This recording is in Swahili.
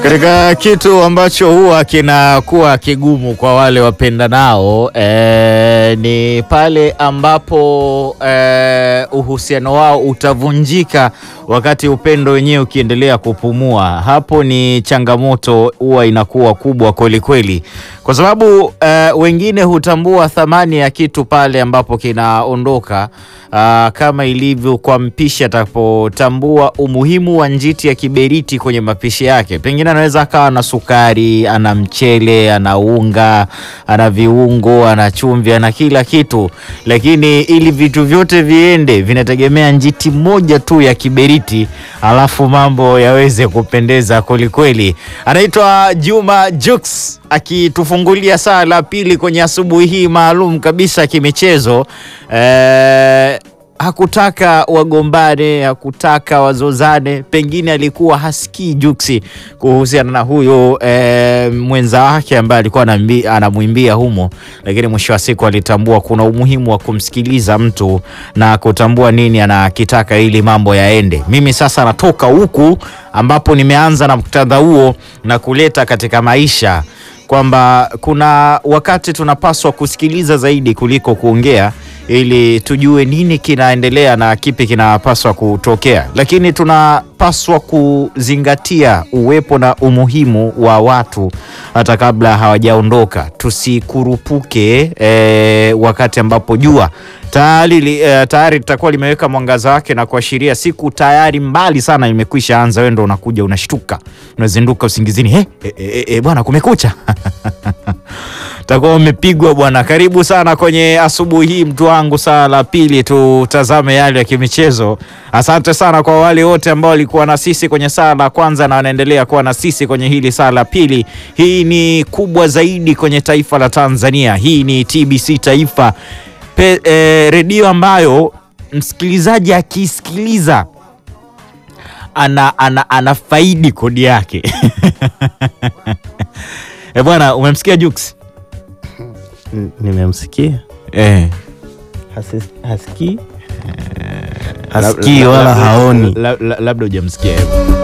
Katika kitu ambacho huwa kinakuwa kigumu kwa wale wapendanao eh, ni pale ambapo eh, uhusiano wao utavunjika wakati upendo wenyewe ukiendelea kupumua. Hapo ni changamoto huwa inakuwa kubwa kweli kweli, kwa sababu eh, wengine hutambua thamani ya kitu pale ambapo kinaondoka. Aa, kama ilivyo kwa mpishi atapotambua umuhimu wa njiti ya kiberiti kwenye mapishi yake. Pengine anaweza akawa na sukari, ana mchele, ana unga, ana viungo, ana chumvi, ana kila kitu, lakini ili vitu vyote viende vinategemea njiti moja tu ya kiberiti, alafu mambo yaweze kupendeza kwelikweli. Anaitwa Juma Jux akitufungulia saa la pili kwenye asubuhi hii maalum kabisa kimichezo. Eh, hakutaka wagombane, hakutaka wazozane, pengine alikuwa hasikii Juksi kuhusiana na huyo eh, mwenza wake ambaye alikuwa anambi- anamwimbia humo, lakini mwisho wa siku alitambua kuna umuhimu wa kumsikiliza mtu na kutambua nini anakitaka ili mambo yaende. Mimi sasa natoka huku ambapo nimeanza na muktadha huo na kuleta katika maisha kwamba kuna wakati tunapaswa kusikiliza zaidi kuliko kuongea ili tujue nini kinaendelea na kipi kinapaswa kutokea, lakini tunapaswa kuzingatia uwepo na umuhimu wa watu hata kabla hawajaondoka. Tusikurupuke eh, wakati ambapo jua tayari li- eh, tayari litakuwa limeweka mwangaza wake na kuashiria siku tayari mbali sana imekwisha anza. Wewe ndo unakuja unashtuka, unazinduka usingizini, hey, eh, eh, eh, bwana kumekucha takuwa umepigwa bwana. Karibu sana kwenye asubuhi hii, mtu wangu, saa la pili, tutazame yale ya kimichezo. Asante sana kwa wale wote ambao walikuwa na sisi kwenye saa la kwanza na wanaendelea kuwa na sisi kwenye hili saa la pili. Hii ni kubwa zaidi kwenye taifa la Tanzania. Hii ni TBC Taifa Pe, eh, redio ambayo msikilizaji akisikiliza ana, ana, ana faidi kodi yake e bwana, umemsikia Jux? N- Nimemsikia Eh. Hasis- hasikii hasikii wala haoni. La- la- labda hujamsikia